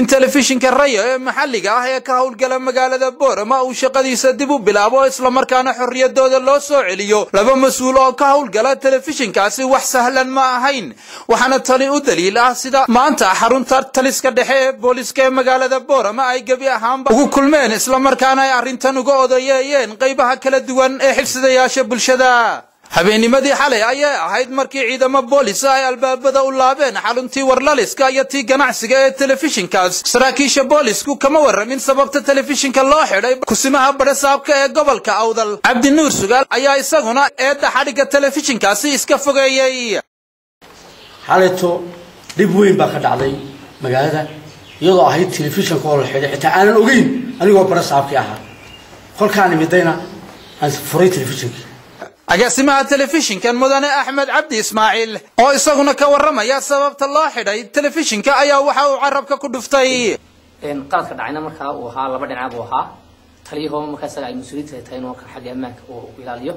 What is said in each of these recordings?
in telefishinka raya ee maxalliga ah ee ka howlgala magaalada boorama uu shaqadiisa dib u bilaabo islamarkaana xorriyadooda loo soo celiyo laba mas-uul oo ka howlgala telefishinkaasi wax sahlan ma ahayn waxaana tani u daliil ah sida maanta xarunta taliska dhexe ee booliska ee magaalada boorama ay gebi ahaanba ugu kulmeen islamarkaana ay arrintan uga odayeeyeen qaybaha kala duwan ee xibsidayaasha bulshada habeennimadii xalay ayay ahayd markii ciidamo boolisa ay albaabada u laabeen xaruntii warlaliska iyo tii ganacsiga ee telefishinkaas saraakiisha boolisku kama warramin sababta telefishinka loo xidhay kusimaha badhasaabka ee gobolka awdal cabdinuur sugaal ayaa isaguna eedda xadhigga telefishinkaasi iska fogeeyey xalayto dhib weyn baa ka dhacday magaalada iyadoo ahayd telefishinka oo la xidhay xitaa aanan ogeyn anigoo badhasaabkii ahaa kolkaan imidayna aan furay telefishinkii agaasimaha telefishinkan mudane axmed cabdi ismaaciil oo isaguna ka warramaya sababta loo xidhay telefishinka ayaa waxa uu carabka ku dhuftay qaladka dhacayna markaa uu ahaa laba dhinac buu ahaa taliyahoo markaa isaga ay mas-uuliyiinta tahay inuu xagga ammaanka uu ilaaliyo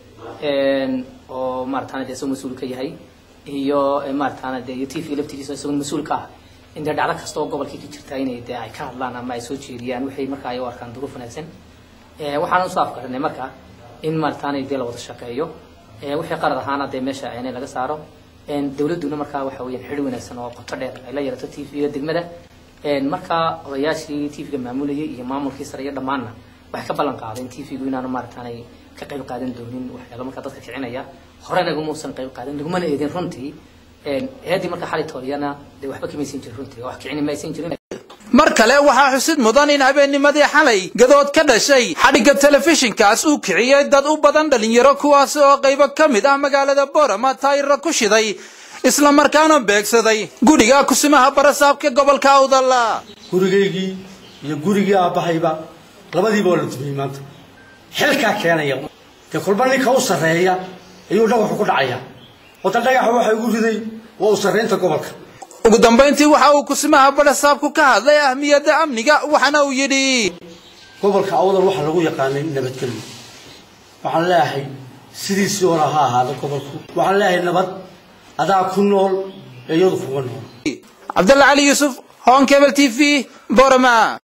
oo maarataana dee isagoo mas-uul ka yahay iyo maarataana dee iyo t v laftigiisa isagoo mas-uul ka ah in dee dhacdo kasta oo gobolkii ka jirta inay dee ay ka hadlaan ama ay soo jeediyaan waxay markaa ay u arkaan duruuf wanaagsan waxaan usoo afkarinay markaa in maarataana dee la wada shaqeeyo wixii qarad ahaana dee meesha inay laga saaro dawladduna markaa waxa weeyaan xidhi wanaagsan oo qoto dheer ay la yeelato t v-ga degmada markaa odayaashii t v-ga maamulayay iyo maamulkii sare iyo dhammaanna waxay ka ballan qaadeen t v-gu inaanu maarataanay ka qayb qaadan doonin waxyaalo markaa dadka kicinaya hore nagumuusan qayb qaadan nagumana eedin runtii eedii markaa xali tooliyana dee waxba kamaysan jirin runtii wax kicini maysan jirin mar kale waxaa xusid mudan in habeennimadii xalay gadood ka dhashay xadhigga telefishinkaas uu kiciyey dad u badan dhalinyaro kuwaasi oo qaybo ka mid ah magaalada boorama taayira ku shiday islamarkaana beegsaday guriga kusimaha barasaabka gobolka awdal gurigaygii iyo gurigii aabbahayba labadiiba waa la dumiyey maanta xilkaa keenaya dee kolba ninka u sarreeya ayuu dhagaxu ku dhacaya wada dhagaxa waxa ugu riday waa u sarreynta gobolka ugu dambayntii waxa uu kusimaha badhasaabku ka hadlay ahmiyadda amniga waxaana uu yidhi gobolka awdal waxaa lagu yaqaanay nabadgelyo waxaan leeyahay sidiisii hore ha ahaada gobolku waxaan leeyahay nabad adaa ku nool ee iyadu kuga nool cabdalla cali yuusuf honkebel t v borama